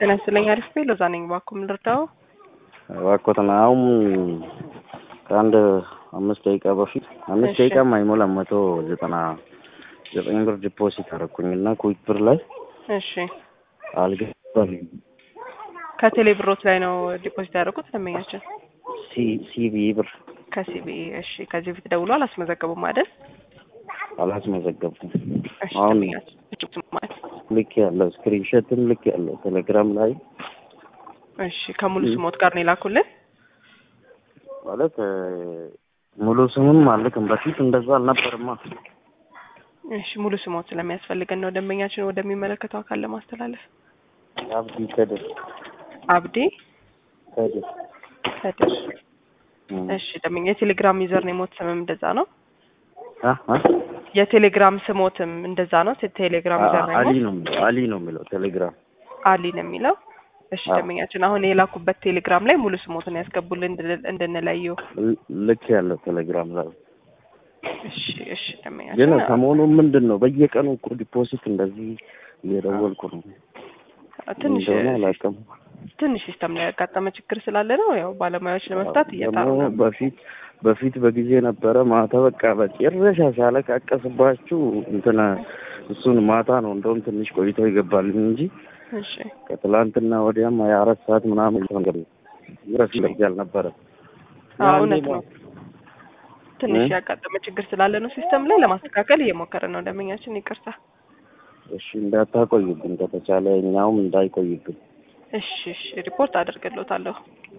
ጤና ይስጥልኝ። አሪፍ ቤ ሎዛ ነኝ። እባክዎ ምን ልርዳው? እባክዎትን አሁን ከአንድ አምስት ደቂቃ በፊት አምስት እሺ። ደቂቃም አይሞላም መቶ ዘጠና ዘጠኝ ብር ዲፖዚት አደረኩኝ እና ኩዊክ ብር ላይ እሺ አልገባልኝ ከቴሌ ብሮት ላይ ነው ዲፖዚት ያደረጉት ደንበኛችን ሲቢ ብር ከሲቢ። እሺ ከዚህ በፊት ደውሎ አላስመዘገቡም አይደል? አላስመዘገብኩም። እሺ አሁን ደንበኛችን እጅግ ማለት ልክ ያለው ስክሪንሾትም ልክ ያለው ቴሌግራም ላይ እሺ ከሙሉ ስሞት ጋር ነው የላኩልን። ማለት እ፣ ሙሉ ስምም አልክም። በፊት እንደዛ አልነበርማ። እሺ ሙሉ ስሞት ስለሚያስፈልገን ነው ደንበኛችን ወደሚመለከተው አካል ለማስተላለፍ። አብዲ ከድር አብዲ ከድር ከድር። እም። እሺ ደንበኛ የቴሌግራም ዩዘር ነው የሞት ስምም እንደዛ ነው። አ አ የቴሌግራም ስሞትም እንደዛ ነው። ቴ- ቴሌግራም ዩዘር ነው አሊ የሞት ነው የሚለው አሊ ነው የሚለው ቴሌግራም አሊ ነው የሚለው። እሺ አዎ። ደንበኛችን አሁን የላኩበት ቴሌግራም ላይ ሙሉ ስሞትን ያስገቡልን እንድን- እንድንለየው። ል- ልክ ያለው ቴሌግራም ላይ እሺ እሺ ግን ደንበኛችን ሰሞኑ ምንድን ነው በየቀኑ እኮ ዲፖዚት እንደዚህ እየደወልኩ ነው ትንሽ እንደሆነ አላውቅም። ትንሽ ሲስተም ላይ ያጋጠመ ችግር ስላለ ነው። ያው ባለሙያዎች ለመፍታት እየጣሩ ደግሞ ነው። በፊት በፊት በጊዜ ነበረ ማታ በቃ በጭረሻ ሲያለቃቀስባችሁ እንትን እሱን ማታ ነው እንደውም ትንሽ ቆይቶ ይገባልኝ እንጂ እሺ ከትላንትና ወዲያም ሀያ አራት ሰዓት ምናምን ነገር ድረስ እንደዚህ አልነበረም። አዎ እውነት ነው። ትንሽ እ? ያጋጠመ ችግር ስላለ ነው ሲስተም ላይ ለማስተካከል እየሞከረ ነው ደንበኛችን። ይቅርታ። እሺ እንዳታቆይብን ከተቻለ እኛውም እንዳይቆይብን። እሺ እሺ ሪፖርት አደርግልዎታለሁ።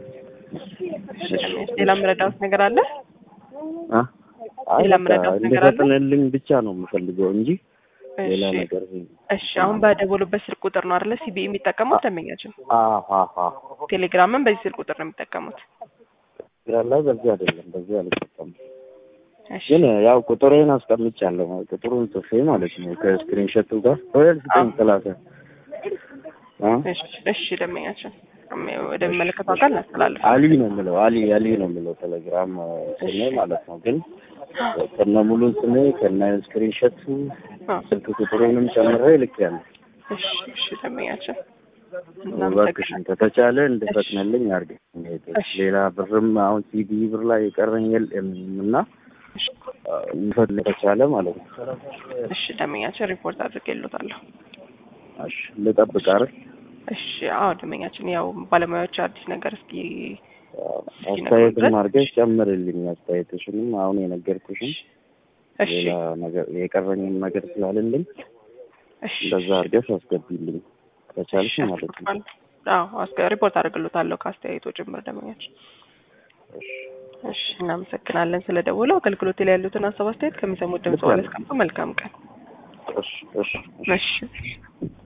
እሺ ደንበኛችን ሌላ የምረዳዎት ነገር አለ? አ? አይ ሌላ በቃ ምረዳት ነገር አለ? እንዲፈጥንልኝ ብቻ ነው የምፈልገው እንጂ ሌላ እሺ ነገር እሺ አሁን በደወሉበት ስልክ ቁጥር ነው አይደለ ሲቢ የሚጠቀሙት ደንበኛችን? አሃሃ ቴሌግራምን በዚህ ስልክ ቁጥር ነው የሚጠቀሙት። ግራል ላይ በዚህ አይደለም በዚህ አልጠቀምም። እሺ ግን ያው ቁጥሬን አስቀምጫለሁ ቁጥሩን ጽፌ ማለት ነው ከስክሪንሾቱ ጋር ወይስ ስጠኝ ስላሴ አ? እሺ እሺ ደንበኛችን ወደሚመለከተው አካል እናስተላልፍ። አሊ ነው የምለው አሊ አሊ ነው የምለው ቴሌግራም ስሜ ማለት ነው። ግን ከነ ሙሉ ስሜ ከነ ስክሪንሾቱ አዎ። ስልክ ቁጥሩንም ጨምሬ ልኬያለሁ። እሺ እሺ ደንበኛችን እባክሽን ከተቻለ እንድፈጥነልኝ አድርገኝ። እሺ። ሌላ ብርም አሁን ሲዲ ብር ላይ የቀረኝ የለም እና እንፈጥን ከተቻለ ማለት ነው። እሺ ደንበኛችን ሪፖርት አድርጌልዎታለሁ። እሺ ልጠብቅ አይደል? እሺ አዎ ደንበኛችን ያው ባለሙያዎች አዲስ ነገር እስኪ አስተያየትም አድርገሽ ጨምርልኝ። አስተያየትሽንም አሁን የነገርኩሽን እሺ ሌላ ነገር የቀረኝም ነገር ስላለልኝ እሺ እንደዛ አድርገሽ አስገቢልኝ ከቻልሽ ማለት ነው። አዎ አስገ ሪፖርት አድርግልዎታለሁ ከአስተያየቶ ጭምር ደንበኛችን። እሺ እሺ እናመሰግናለን ስለደወለው አገልግሎት ላይ ያሉትን ሀሳብ አስተያየት ከሚሰሙት ድምጽ ዋለ መልካም ቀን። እሺ እሺ እሺ